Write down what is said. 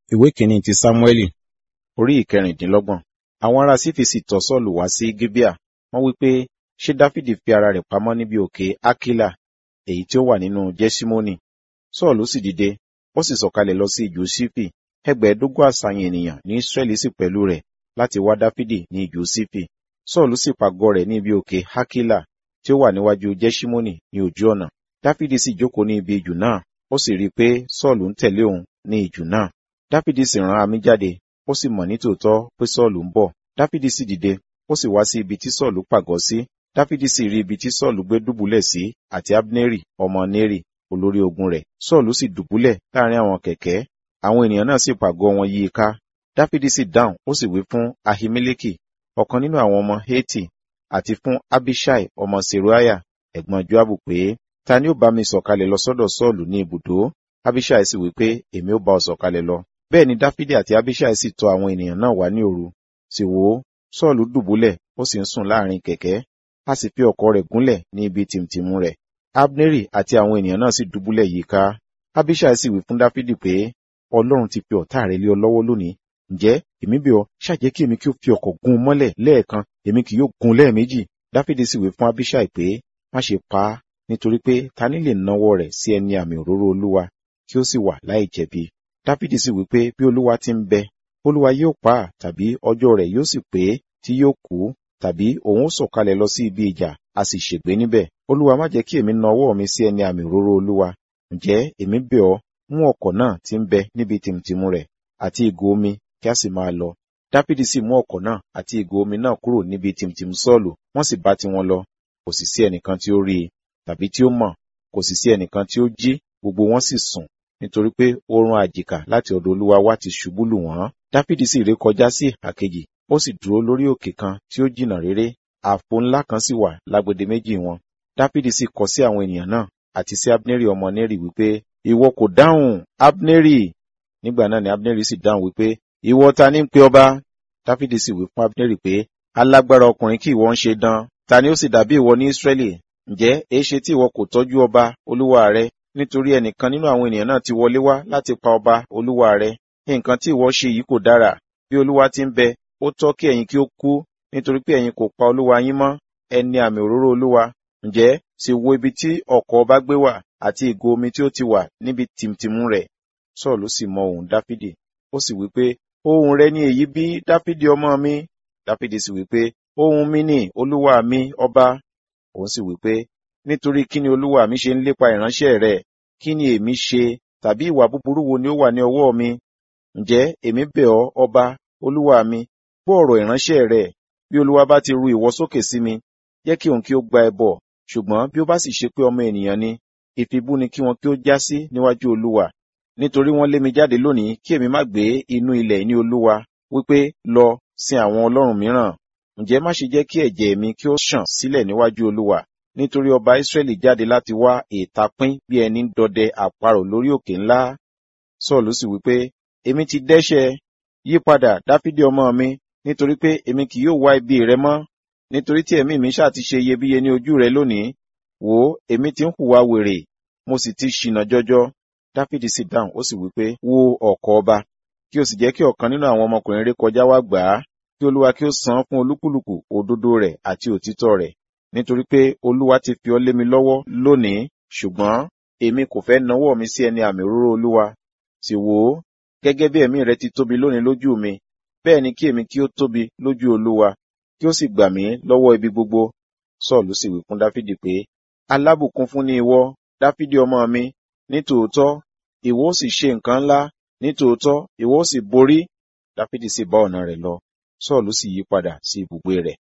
ìwé kìíní ti sámúẹ́lì orí ìkẹrìndínlọ́gbọ̀n àwọn ará sífi sì tọ̀ sọ́ọ̀lù wá sí gíbíà wọ́n wí pé ṣé dáfídì fi ara rẹ̀ pamọ́ níbi òkè ákílà èyí tí ó wà nínú jẹ́símónì sọ́ọ̀lù sì dìde ó sì sọ̀kalẹ̀ lọ sí ìjù sífì ẹgbẹ̀ẹ́dógún àṣàyàn ènìyàn ní ísírẹ́lì sì pẹ̀lú rẹ̀ láti wá dáfídì ní ìjù sífì sọ́ọ̀lù sì pàgọ́ rẹ̀ ní ibi òkè ákílà tí ó wà níwájú jẹ́símónì ní ojú ọ̀nà dáfídì sì jókòó ní ibi ìjù náà ó sì rí i pé sọ́ọ̀lù ń tẹ̀lé òun ní ìjù náà dáfídì sì rán amí jáde ó sì mọ̀ nítòótọ́ pé sọ́ọ̀lù ń bọ̀ dáfídì sì dìde ó sì wá sí ibi tí sọ́ọ̀lù pàgọ́ sí dáfídì sì rí ibi tí sọ́ọ̀lù gbé dùbúlẹ̀ sí àti abneri ọmọ neri olórí ogun rẹ̀ sọ́ọ̀lù sì dùbúlẹ̀ láàrin àwọn kẹ̀kẹ́ àwọn ènìyàn náà sì pàgọ́ wọn yí i ká dáfídì sì dáhùn ó sì wí fún ahimeleki ọ̀kan nínú àwọn ọmọ heti àti fún abishai ọmọ seruaya ẹ̀gbọ́n joabu pé ta ni ó bá mi sọ̀kalẹ̀ lọ sọ́dọ̀ sọ́ọ̀lù ní ibùdó abishai sì wí pé èmi ó bá ọ sọ̀kalẹ̀ lọ bẹ́ẹ̀ ni dáfídì àti abishai sì tọ̀ àwọn ènìyàn náà wá ní òru sì wò ó sọ́ọ̀lù dùbúlẹ̀ ó sì ń sùn láàrin kẹ̀kẹ́ a sì fi ọ̀kọ̀ rẹ̀ gúnlẹ̀ ní ibi tìmtìmù rẹ̀ abneri àti àwọn ènìyàn náà sì dùbúlẹ̀ yíká abishai sì wí fún dáfídì pé ọlọ́run ti fi ọ̀tá rẹ̀ lé ọ lọ́wọ́ lónìí ǹjẹ́ èmi bẹ̀ ọ́ ṣàjẹ́ kí èmi kí ó fi ọ̀kọ̀ gún un mọ́lẹ̀ lẹ́ẹ̀kan èmi kì yóò gún un lẹ́ẹ̀mejì dáfídì sì wí fún abishai pé má ṣe pa á nítorí pé ta ni lè nawọ́ rẹ̀ sí ẹni àmì òróró olúwa kí ó sì wà láì jẹ̀bi dáfídì sì wí pé bí olúwa ti ń bẹ olúwa yóò pa á tàbí ọjọ́ rẹ̀ yóò sì pé tí yóò kú tàbí òun ó sọ̀kalẹ̀ lọ sí ibi ìjà a sì ṣègbé níbẹ̀ olúwa má jẹ́ kí èmi na ọwọ́ mi sí ẹni àmì òróró olúwa ǹjẹ́ èmi bẹ̀ ọ́ mú ọ̀kọ̀ náà tí ń bẹ níbi tìmùtìmù rẹ̀ àti ìgò omi kí a sì máa lọ dáfídì sì mú ọ̀kọ̀ náà àti ìgò omi náà kúrò níbi tìmùtìmù sọ́ọ̀lù wọ́n sì bá tiwọn lọ kò sì sí ẹnìkan tí ó rí i tàbí tí ó mọ̀ kò sì sí ẹnìkan tí ó jí gbogbo wọn sì sùn nítorí pé oorun àjìká láti ọ̀dọ̀ olúwa wá ti ṣubú lù wọ́n dáfídì sì ré kọjá sí ìhà kejì ó sì dúró lórí òkè kan tí ó jìnnà réré àpò ńlá kan sì wà lágbede méjì wọn dáfídì sì kọ sí àwọn ènìyàn náà àti sí abneri ọmọ neri wípé ìwọ kò dáhùn abneri nígbà náà ni abneri sì dáhùn wípé ìwọ ta ní ń pe ọba dáfídì sì wí fún abneri pé alágbára ọkùnrin kí ìwọ ń ṣe dán ta ni ó sì dàbí ìwọ ní israẹli ǹjẹ́ èéṣe tí ìwọ kò tọ́jú ọba olúwa rẹ nítorí ẹnìkan nínú àwọn ènìyàn náà ti wọlé wá láti pa ọba olúwa rẹ nǹkan tí ìwọ ṣe yìí kò dára bí olúwa ti ń bẹ ó tọ́ kí ẹ̀yin kí ó kú nítorí pé ẹ̀yin kò pa olúwa yín mọ́ ẹni àmì òróró olúwa ǹjẹ́ sì wo ibi tí ọ̀kọ̀ ọba gbé wà àti ìgò omi tí ó ti wà níbi tìmtìmù rẹ̀ sọ́ọ̀lù sì mọ ohùn dáfídì ó sì wí pé ohùn rẹ ni èyí bí dáfídì ọmọ mi dáfídì sì wí pé ohùn mi ni olúwa mi ọba òun sì wí pé nítorí kí ni olúwa mi ṣe ń lépa ìránṣẹ́ rẹ̀ kí ni èmi ṣe tàbí ìwà búburú wo ni ó wà ní ọwọ́ mi ǹjẹ́ èmi bẹ̀ ọ́ ọba olúwa mi gbọ́ ọ̀rọ̀ ìránṣẹ́ rẹ̀ bí olúwa bá ti ru ìwọ sókè sí mi jẹ́ kí òun kí ó gba ẹbọ ṣùgbọ́n bí ó bá sì ṣe pé ọmọ ènìyàn ni ìfibú ni kí wọn kí ó já sí níwájú olúwa nítorí wọ́n lé mi jáde lónìí kí èmi má gbé inú ilẹ̀ ní olúwa wípé lọ sin àwọn ọlọ́run mìíràn ǹjẹ́ má ṣe jẹ́ kí ẹ̀jẹ̀ mi kí ó ṣàn sílẹ̀ níwájú olúwa nítorí ọba Ísírẹ́lì jáde láti wá ìtapín bí ẹni ń dọdẹ àparò lórí òkè ńlá Sọ́ọ̀lù sì wípé èmi ti dẹ́ṣẹ̀ yípadà Dáfídì ọmọ mi nítorí pé èmi kì yóò wá ibi rẹ mọ́ nítorí tí ẹ̀mí mi ṣáà ti ṣe iyebíye ní ojú rẹ lónìí wò ó èmi ti ń hùwà wèrè mo sì ti ṣìnà jọjọ Dáfídì sì dáhùn ó sì wípé wo ọ̀kọ̀ ọba kí o sì jẹ́ kí ọ̀kan nínú àwọn ọmọkùnrin ré kọjá wá gbà á kí olúwa kí ó san fún olúkúlùkù òdodo rẹ̀ àti òtítọ́ rẹ̀ nítorí pé olúwa ti fi ọ́ lé mi lọ́wọ́ lónìí ṣùgbọ́n èmi kò fẹ́ nawọ́ mi sí ẹni àmì òróró olúwa sì wò ó gẹ́gẹ́ bí ẹ̀mí rẹ ti tóbi lónìí lójú mi bẹ́ẹ̀ ni kí èmi kí ó tóbi lójú olúwa kí ó sì gbà mí lọ́wọ́ ibi gbogbo sọ́ọ̀lù sì wí fún dáfídì pé alábùkún fún ni ìwọ dáfídì ọmọ mi nítòótọ́ ìwọ ó sì ṣe nǹkan ńlá nítòótọ́ ìwọ ó sì borí dáfídì sì bá ọ̀nà rẹ̀ lọ sọ́ọ̀lù sì yí padà sí ibùgbé rẹ̀